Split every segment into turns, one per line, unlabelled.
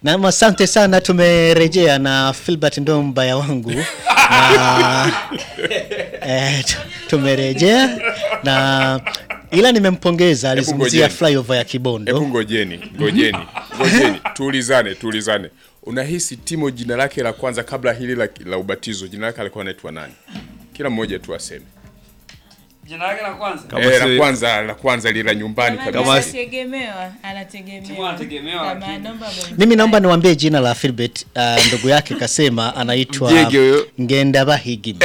Naam, asante sana, tumerejea na Filbert ndo mbaya wangu na, eh, tu- tumerejea na ila nimempongeza, alizungumzia
ngojeni.
flyover ya
Hebu
Kibondo.
ngojeni, ngojeni, ngojeni, tuulizane, tuulizane. Unahisi Timo jina lake la kwanza kabla hili la, la ubatizo jina lake alikuwa anaitwa nani? Kila mmoja tu aseme.
Jina lake la kwanza.
Kama
Eh,
si-
la kwanza la kwanza lile la nyumbani
Kama
kabisa.
anategemewa,
Timu
anategemewa.
anategemewa,
Kama
lakini-
naomba mwe-
Mimi naomba niwaambie jina la Filbert. Uh, ndugu yake kasema anaitwa
Mjege huyo.
Ngenda Bahigi.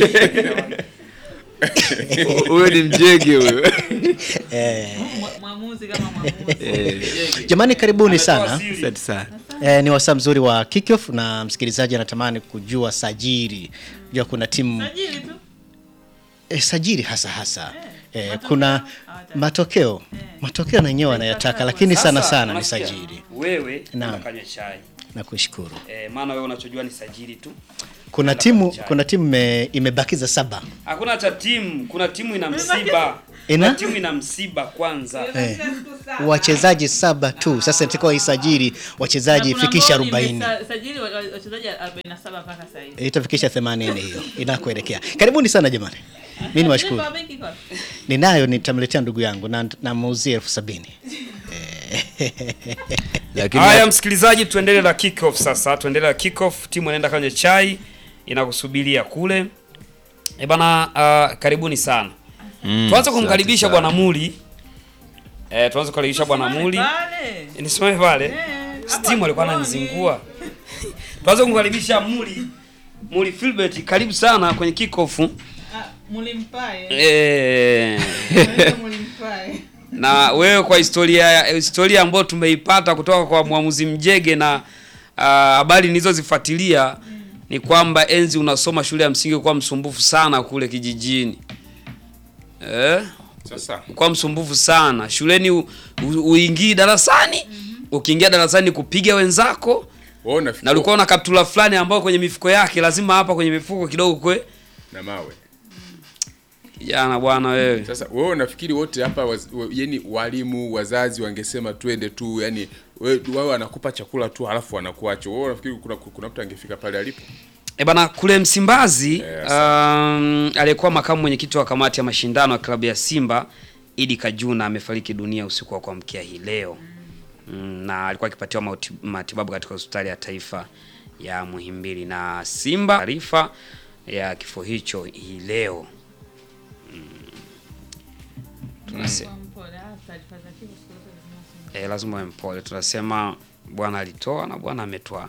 huyo ni mjege huyo
mwa- mwamuzi kama mwamuzi.
Jamani, karibuni
Ametoa
sana.
siri.
asante sana
Eh, ni wasaa mzuri wa kickoff na msikilizaji anatamani kujua sajiri. Jua kuna timu
Sajili tu.
eh, sajiri hasa hasa eh,
matokeo
kuna
hawataki.
matokeo matokeo na yenyewe wanayataka, lakini sana
Sasa,
sana ni
unasikia?
sajiri.
Wewe
Naam.
unakanywa chai.
Nakushukuru.
Eh, maana wewe unachojua ni sajili tu.
Kuna
Nenda
timu
chai.
kuna timu ime- imebakiza saba
Hakuna cha timu, kuna timu ina
Umebakiza?
msiba.
Ina?
Kuna timu ina msiba kwanza.
eh, wachezaji saba tu. Sasa nitakuwa isajili wachezaji
Na kuna
fikisha
ambao
40
nimesa- sajili wa- wa- wachezaji 47 mpaka sasa hivi.
itafikisha 80 hiyo inakuelekea. Karibuni sana jamani, mimi niwashukuru.
Power bank iko wapi?
Ninayo, nitamletea ndugu yangu na namuuzia elfu sabini.
lakini
Haya msikilizaji, tuendelee na kick off sasa. Tuendelee na kick off. Timu inaenda kwenye chai inakusubiria kule. Eh bana, uh, karibuni sana.
Mm,
Tuanze
asante
kumkaribisha
sana.
bwana Muli. Eh, tuanze kukaribisha bwana Muli.
Pale.
Nisimame pale.
Eh,
Steam alikuwa
hapa
ananizingua. Tuanze kumkaribisha Muli. Muli Philbert, karibu sana kwenye kick off.
Ah, Mulimpae.
Eh,
Naitwa Mulimpae.
na wewe kwa historia historia ambayo tumeipata kutoka kwa mwamuzi Mjege na ah, habari nilizozifuatilia ni kwamba enzi unasoma shule ya msingi kwa msumbufu sana kule kijijini. Eh?
Sasa
Kwa msumbufu sana shuleni, u- u- uingii darasani, ukiingia darasani kupiga wenzako,
wewe unafikiri
na ulikuwa na kaptula fulani ambayo kwenye mifuko yake lazima hapa kwenye mifuko kidogo kwe
na mawe.
kijana bwana wewe.
Sasa wewe unafikiri wote hapa waz, wa- yani walimu, wazazi wangesema twende tu, yani wewe wao wanakupa chakula tu halafu wanakuacha. Wewe unafikiri kuna, kuna mtu angefika pale alipo?
E bana kule Msimbazi
Yes.
um, aliyekuwa makamu mwenyekiti wa kamati ya mashindano ya klabu ya Simba Idi Kajuna amefariki dunia usiku wa kuamkia hii leo mm, na alikuwa akipatiwa mauti- matibabu katika hospitali ya taifa ya Muhimbili na Simba taarifa ya kifo hicho hii leo mm. Tunase,
Kwa mpole, ah, taarifa za kifo siku zote lazima useme.
eh, lazima uwe mpole. Tunasema Bwana alitoa na Bwana ametoa,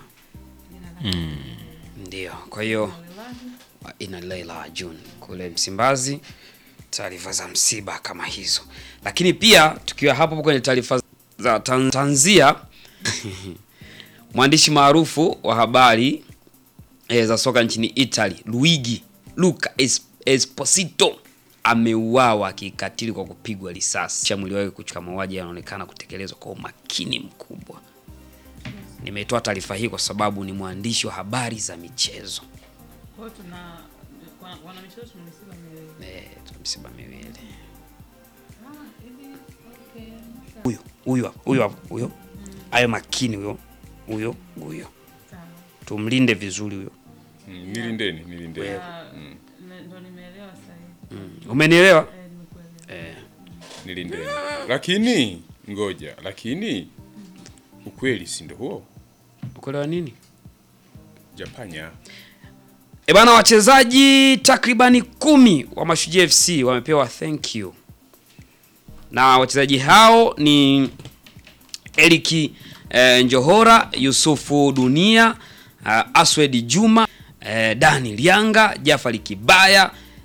ndio. Kwa hiyo wa ina Leila June kule Msimbazi, taarifa za msiba kama hizo. Lakini pia tukiwa hapo kwenye taarifa za tan- tanzia, mwandishi maarufu wa habari e, za soka nchini Italy Luigi Luca Es- Esposito ameuawa kikatili kwa kupigwa risasi. Cha mwili wake kuchukua mauaji yanaonekana kutekelezwa kwa umakini mkubwa. Nimetoa taarifa hii kwa sababu ni mwandishi wa habari za michezo.
Kwa hiyo tuna wana- wana michezo tuna misiba miwili.
Eh, tuna misiba miwili.
Ah, hivi, okay, sawa.
Huyo huyo hapo, huyo hapo, huyo ayo makini huyo huyo huyo,
Sawa.
tumlinde vizuri huyo.
Mm, nilindeni, nilindeni.
Ah, ne- ndo nimeelewa sasa hivi.
Mm. Umenielewa?
Eh, nimekuelewa.
Eh,
Nilindeni. Lakini ngoja, lakini ukweli si ndio huo?
ukuelewa nini?
Japanya.
E bana, wachezaji takribani kumi wa Mashujaa FC wamepewa thank you, na wachezaji hao ni Eriki eh, Njohora, Yusufu Dunia, uh, Aswed Juma, eh, Dani Lianga, Jafari Kibaya,